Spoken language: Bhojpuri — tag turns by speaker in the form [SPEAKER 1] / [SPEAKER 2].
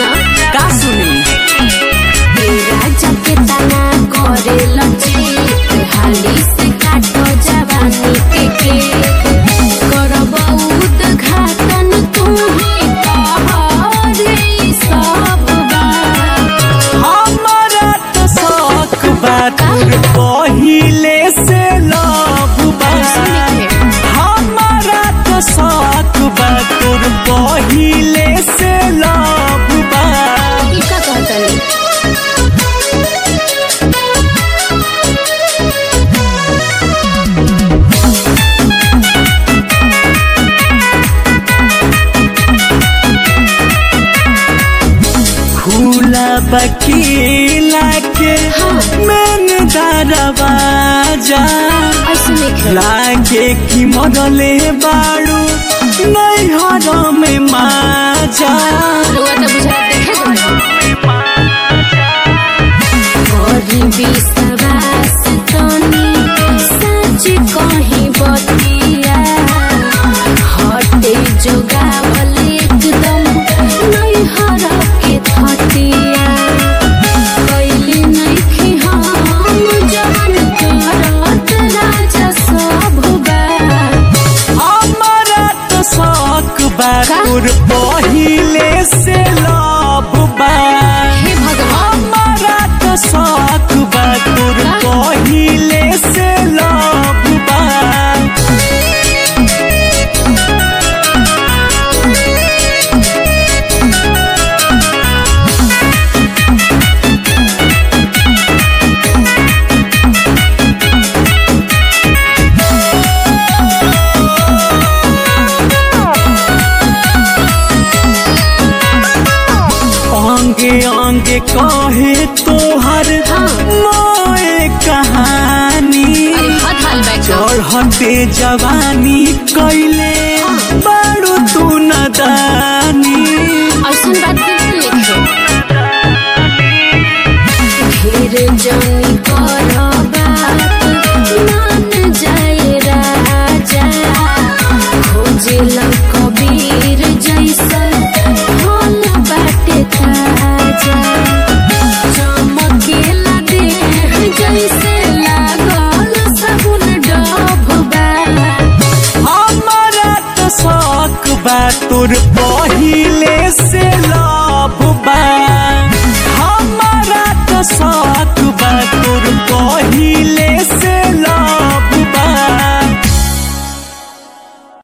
[SPEAKER 1] सुना
[SPEAKER 2] का सुनी
[SPEAKER 1] राजा के तना करे लची हाली से काटो जवानी के के करबौत घाटन तू ही कहरे सब बात
[SPEAKER 2] हमारा तो शौक बा तोर पहिले से लव बा हमारा तो शौक बा तोर पहिले से लव बा
[SPEAKER 1] ई का कहतनी
[SPEAKER 2] फूला बकीला के मैन दरवाजा
[SPEAKER 1] ऐसे नहीं खेला
[SPEAKER 2] लागे कि मरले बाड़ू नैहर में माजा
[SPEAKER 1] रुआ तो बुझा देखे करी विश्वास तनी सच कहीं बतिया हटे जोगावल एकदम नहीं हर के थतिया कैली नइखे हम जवन करत राजा सब बा
[SPEAKER 2] हमारा तो शौक बा
[SPEAKER 1] का?
[SPEAKER 2] तोर पहिले से लव बा
[SPEAKER 1] हे भगवान
[SPEAKER 2] हमारा तो शौक बा तोर
[SPEAKER 1] का?
[SPEAKER 2] पहिले से लव बा अंगे अंगे कहे तोहर
[SPEAKER 1] हाँ।
[SPEAKER 2] मोए कहानी
[SPEAKER 1] अरे हद हाल बैठा
[SPEAKER 2] चढ़ते जवानी कैले बारू तू नदानी
[SPEAKER 1] ऐसन बात बिल्कुल लिखे फिर जानी कर बात मान जाए राजा खोजे कबीर जैसन फल बाटे ताजा चमकेला देह जैसे लागल साबुन डब बा
[SPEAKER 2] हमारा तो शौक बा तोर पहिले से लव बा